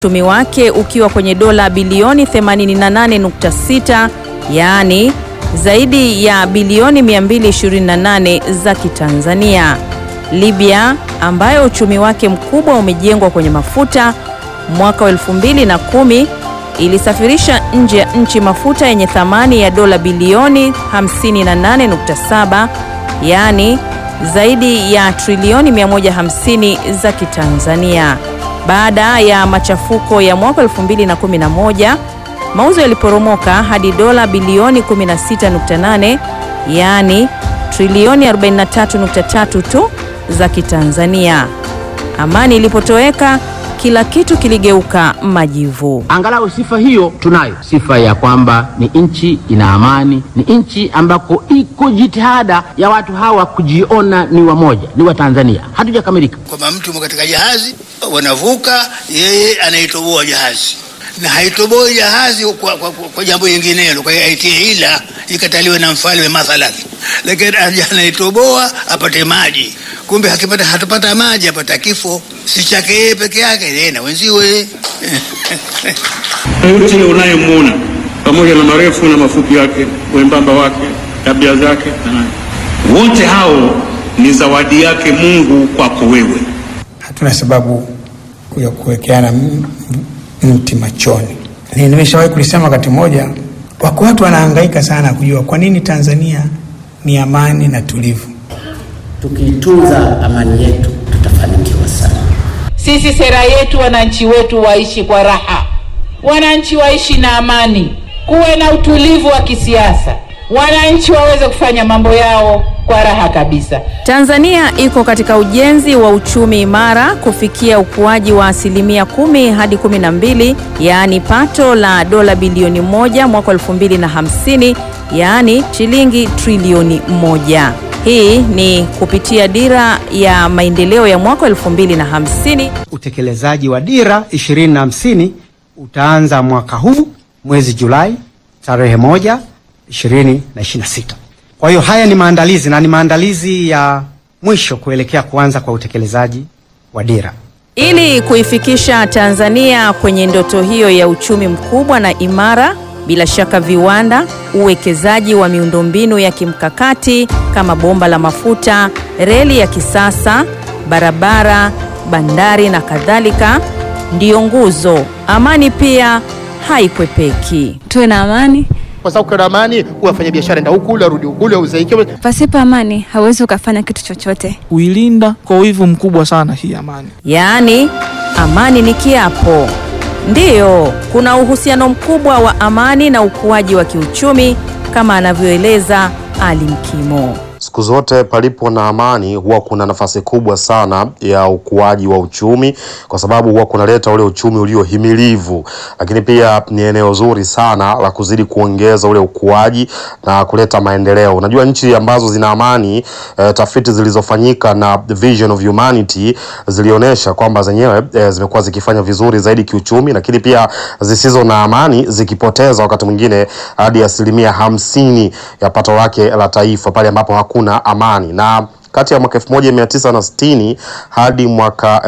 uchumi wake ukiwa kwenye dola bilioni 88.6, yaani zaidi ya bilioni 228 za Kitanzania. Libya ambayo uchumi wake mkubwa umejengwa kwenye mafuta, mwaka wa 2010 ilisafirisha nje ya nchi mafuta yenye thamani ya dola bilioni 58.7, yaani zaidi ya trilioni 150 za Kitanzania. Baada ya machafuko ya mwaka 2011, mauzo yaliporomoka hadi dola bilioni 16.8, yaani trilioni 43.3 tu za Kitanzania. Amani ilipotoweka, kila kitu kiligeuka majivu. Angalau sifa hiyo tunayo, sifa ya kwamba ni nchi ina amani, ni nchi ambako iko jitihada ya watu hawa kujiona ni wamoja, ni Watanzania. Hatujakamilika. kwamba mtu yumo katika jahazi, wanavuka, yeye anaitoboa jahazi na haitoboi jahazi kwa, kwa, kwa, kwa jambo jinginelo, kwa hiyo aitie ila ikataliwe na mfalme mathalan, lakini aje anaitoboa apate maji, kumbe hakipata hatupata maji, apata kifo, si chake yeye peke yake, yeye na wenziwe yote unayemwona pamoja na marefu na mafupi yake, wembamba wake, tabia zake na nani, wote hao ni zawadi yake Mungu kwako wewe. hatuna sababu ya kuwekeana m- m- mti machoni. Ni- Nimeshawahi kulisema wakati mmoja, wako watu wanahangaika sana kujua kwa nini Tanzania ni amani na tulivu. Tukiitunza amani yetu tutafanikiwa sana. Sisi sera yetu, wananchi wetu waishi kwa raha, wananchi waishi na amani, kuwe na utulivu wa kisiasa, wananchi waweze kufanya mambo yao kwa raha kabisa. Tanzania iko katika ujenzi wa uchumi imara kufikia ukuaji wa asilimia kumi hadi kumi na mbili, yaani pato la dola bilioni moja mwaka 2050, yaani shilingi trilioni moja. Hii ni kupitia dira ya maendeleo ya mwaka 2050 Utekelezaji wa dira 2050 utaanza mwaka huu mwezi Julai tarehe moja 2026. Kwa hiyo haya ni maandalizi na ni maandalizi ya mwisho kuelekea kuanza kwa utekelezaji wa dira. Ili kuifikisha Tanzania kwenye ndoto hiyo ya uchumi mkubwa na imara, bila shaka viwanda, uwekezaji wa miundombinu ya kimkakati kama bomba la mafuta, reli ya kisasa, barabara, bandari na kadhalika ndiyo nguzo. Amani pia haikwepeki. tuwe na amani. kwa sababu kuna amani, wafanya biashara enda huku ule arudi huku ule uzaike. Pasipo amani hauwezi ukafanya kitu chochote. kuilinda kwa wivu mkubwa sana hii amani. Yaani, amani ni kiapo. Ndiyo, kuna uhusiano mkubwa wa amani na ukuaji wa kiuchumi kama anavyoeleza Ali Mkimo. Siku zote palipo na amani huwa kuna nafasi kubwa sana ya ukuaji wa uchumi, kwa sababu huwa kunaleta ule uchumi uliohimilivu, lakini pia ni eneo zuri sana la kuzidi kuongeza ule ukuaji na kuleta maendeleo. Unajua nchi ambazo zina amani eh, tafiti zilizofanyika na Vision of Humanity zilionyesha kwamba zenyewe eh, zimekuwa zikifanya vizuri zaidi kiuchumi, lakini pia zisizo na amani zikipoteza wakati mwingine hadi asilimia hamsini ya pato lake la taifa pale ambapo hakuna amani na kati ya mwaka 1960 hadi mwaka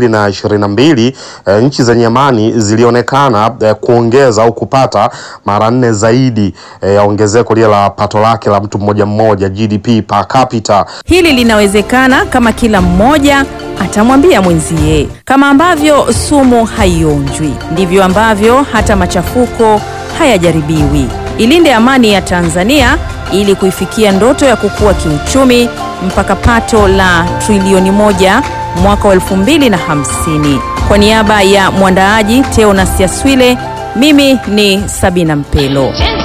2022 eh, nchi zenye amani zilionekana eh, kuongeza au kupata mara nne zaidi eh, ya ongezeko lile la pato lake la mtu mmoja mmoja GDP per capita. Hili linawezekana kama kila mmoja atamwambia mwenzie. Kama ambavyo sumu haionjwi, ndivyo ambavyo hata machafuko hayajaribiwi. Ilinde amani ya Tanzania ili kuifikia ndoto ya kukua kiuchumi mpaka pato la trilioni moja mwaka wa 2050. Kwa niaba ya mwandaaji Teo Nasiaswile, mimi ni Sabina Mpelo.